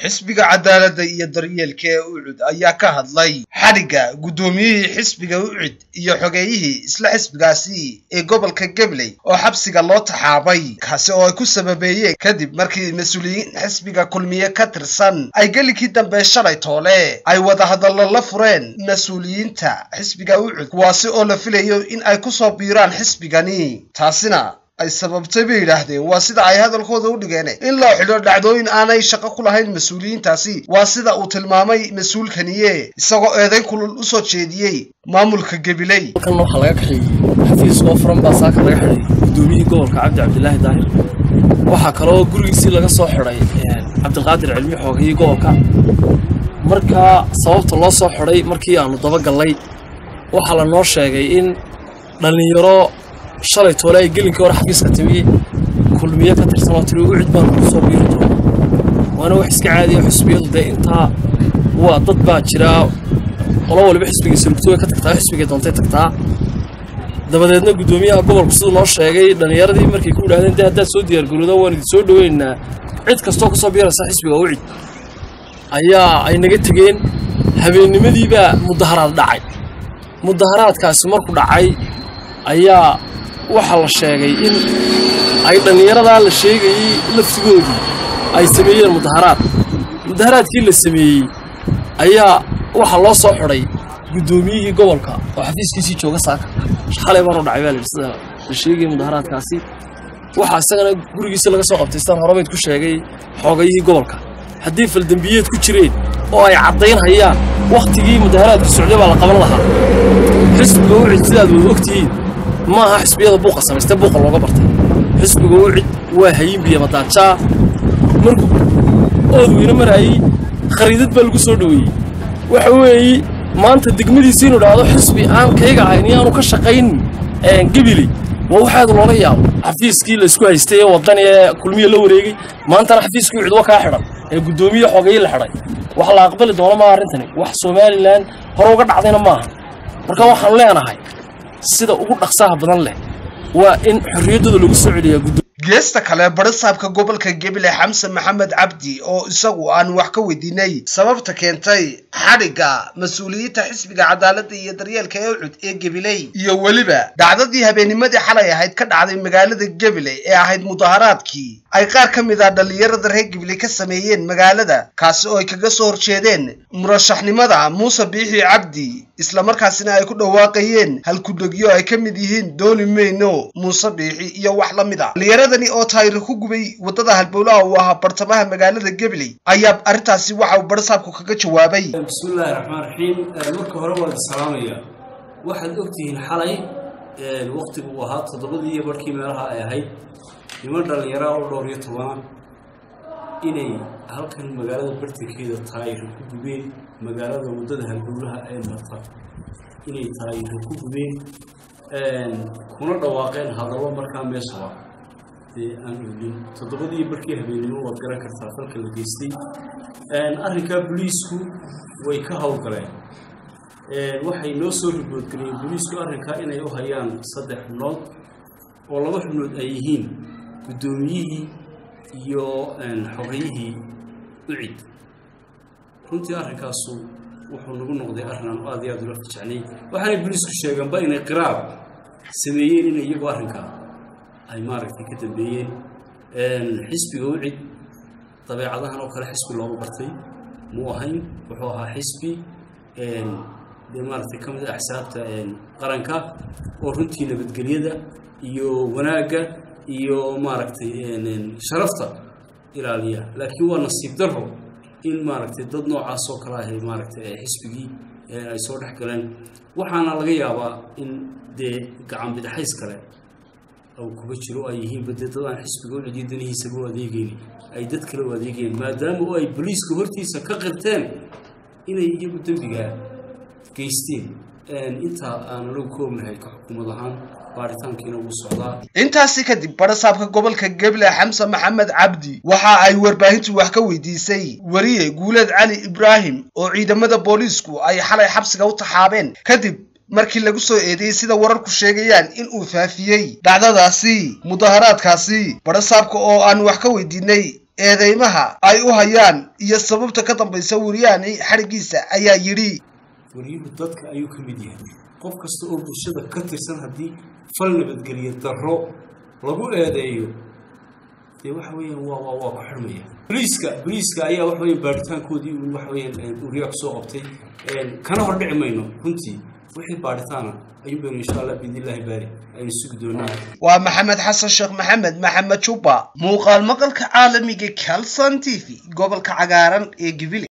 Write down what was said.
xisbiga cadaaladda iyo daryeelka ee ucud ayaa ka hadlay xadhigga guddoomiyihii xisbiga ucud iyo xogeeyihii isla xisbigaasi ee gobolka gabley oo xabsiga loo taxaabay kaasi oo ay ku sababeeyeen kadib markii mas-uuliyiin xisbiga kulmiye ka tirsan ay gelikii dambe shalay toole ay wadahadallo la fureen mas-uuliyiinta xisbiga ucud kuwaasi oo la filayo in ay ku soo biiraan xisbigani taasina ay sababtay bay yidhaahdeen waa sida ay hadalkooda u dhigeen in loo xidho dhacdooyin aanay shaqo ku lahayn mas-uuliyiintaasi waa sida uu tilmaamay mas-uulkaniye isagoo eedayn kulul u soo jeediyey maamulka gabiley halkan waxaa laga kaxeeyey xafiis oo furan baa saaka laga xidhay guddoomiyihii gobolka cabdi cabdilaahi daahir waxaa kaloo gurigiisii laga soo xidhay cabdiqaadir cilmi xoogayii gobolka markaa sababta loo soo xidhay markii aanu dabagallay waxaa la noo sheegay in dhallinyaro shalay toole ay gelinkii hore xafiiska timi kulmiye ka tirsan oo tiri ucid baan ku soo biiri doona waana wax iska caadiya xisbiyadu dee intaa waa dad baa jira qolo waliba xisbigii sulugto way ka tagtaa xisbigay doontay tagtaa dabadeedna guddoomiyaha gobolku siduu noo sheegay dhallinyaradii markay ku idhahdeen dee haddaad soo diyaargarowda waan idin soo dhoweynaynaa cid kastoo ka soo biiraysa xisbiga ucid ayaa ay naga tegeen habeennimadiibaa mudaharaad dhacay mudaharaadkaasi markuu dhacay ayaa waxaa la sheegay in ay dhallinyaradaa la sheegayey laftigoodii ay sameeyeen mudaharaad mudaharaadkii la sameeyey ayaa waxaa loo soo xidhay guddoomiyihii gobolka oo xafiiskiisii jooga saaka xalay baanu dhacay baa layidhi sida la sheegayay mudaharaadkaasi waxaa isagana gurigiisa laga soo qabtay sidaan horebayd ku sheegay xoogayihii gobolka haddii faldembiyeed ku jireen oo ay caddayn hayaan wakhtigii mudaharaadku socday baa la qaban lahaa xisbiga ucid sidaad wada ogtihiin ma aha xisbiyada buuqa samaystee buuqa looga bartay xisbiga ucid waa hayinbiya madaajaa markuu ood weyne maraayey khariidad baa lagu soo dhoweeyey waxa weeye maanta degmadiisi inu dhahdo xisbi aan kayga ahayn iyo aanu ka shaqayn gebili waa waxaad loola yaabo xafiiskii laysku haystay ee waddan ee kulmiya la wareegay maantana xafiiskii ucid waa kaa xidhan ee guddoomiye xogeeye la xidhay wax la aqbali doono maaha arrintani wax somalilan hore uga dhacdayna maaha marka waxaan leenahay sida ugu dhaqsaha badan leh waa in xorriyaddooda lagu soo celiyaa geesta kale barisaabka gobolka gebile xamse maxamed cabdi oo isagu aan wax ka weydiinay sababta keentay xadhigga mas-uuliyiinta xisbiga cadaaladda iyo daryeelka ee ucud ee gebiley iyo weliba dhacdadii habeennimadii xalay ahayd ka dhacday magaalada gebiley ee ahayd mudaharaadkii ay qaar ka mid ah dhallinyarada reer gebiley ka sameeyeen magaalada kaasi oo ay kaga soo horjeedeen murashaxnimada muuse biixi cabdi islamarkaasina ay ku dhawaaqayeen halkudhegyo ay ka mid yihiin dooni meyno muuse biixi iyo wax la mid a dhallinyaradani oo taayiro ku gubay waddada halbowlaha uu ahaa bartamaha magaalada gabley ayaa arrintaasi waxa uu barisaabku kaga jawaabay bismillaahi raxmaan raxiim marka hore waan salaamaya waxaad ogtihiin xalay waqtigu uu ahaa toddobadii iyo barhkii meelaha ay ahayd niman dhallinyara oo dhowr iyo tobana inay halkan magaalada bartankeeda taayiro ku gubeen magaalada waddada halbowlaha ee marta inay taayiro ku gubeen kuna dhawaaqeen hadallo markaa meeshaba dee aan oolin toddobadii barkii habeennimo waad garan kartaa falka la geystay arrinkaa boliisku way ka howlgaleen waxay noo soo riboodgeliyeen boliisku arrinkaa inay u hayaan saddex xubnood oo laba xubnood ay yihiin guddoomiyihii iyo xogayihii ucid runtii arrinkaasu wuxuu nagu noqday arrin aan aad iyo aad ula fajecnay waxaanay boliisku sheegeenba inay qiraab sameeyeen inay iyagu arrinkaa ay maaragtay ka dambeeyeen xisbiga ucid dabeecadahan oo kale xisbi loogu bartay muu ahayn wuxuu ahaa xisbi dee maaragtay ka mid a axsaabta qaranka oo runtii nabadgelyada iyo wanaagga iyo maaragtay sharafta ilaaliya laakiin waa nasiib darro in maaragtay dad noocaas oo kale ahay maaragtay xisbigii ay soo dhex galeen waxaana laga yaabaa in dee gacan bidxays kale ou kuga jiro ay yihiinba dee dad aan xisbiga u celiyo danihiisaba u adeegayni ay dad kale u adeegayeen maadaama oo ay boliiska hortiisa ka qirteen inay iyagu dembigaa geysteen intaa aan anagu ka ognahay ka xukuumad ahaan baaritaankiina wuu socdaa intaasi kadib barasaabka gobolka geble xamse maxamed cabdi waxa ay warbaahintu wax ka weydiisay weriye guuleed cali ibraahim oo ciidamada booliisku ay xalay xabsiga u taxaabeen kadib markii lagu soo eedeeyey sida wararku sheegayaan in uu faafiyey dhacdadaasi mudaharaadkaasi barasaabka oo aan wax ka weydiinay eedeymaha ay u hayaan iyo sababta ka dambaysa wariyahani xadhiggiisa ayaa yidhi waryuhu dadka ayuu ka mid yahay qof kasta oo bulshada ka tirsan haddii fal nabadgeliya darro lagu eedeeyo dee waxa weeyaan waa waa waa ku xidhmaya boliiska boliiska ayaa waxa weeyaan baaritaankoodii uu waxa weeyaan uriyaa kusoo qabtay kana hordhici mayno runtii wixii baaritaana ayuu baynu insha allah biidnillaahi baari aynu sugi doonaa waa maxamed xasan sheekh maxamed maxamed jubba muuqaal maqalka caalamiga calson t v gobolka cagaaran ee gibile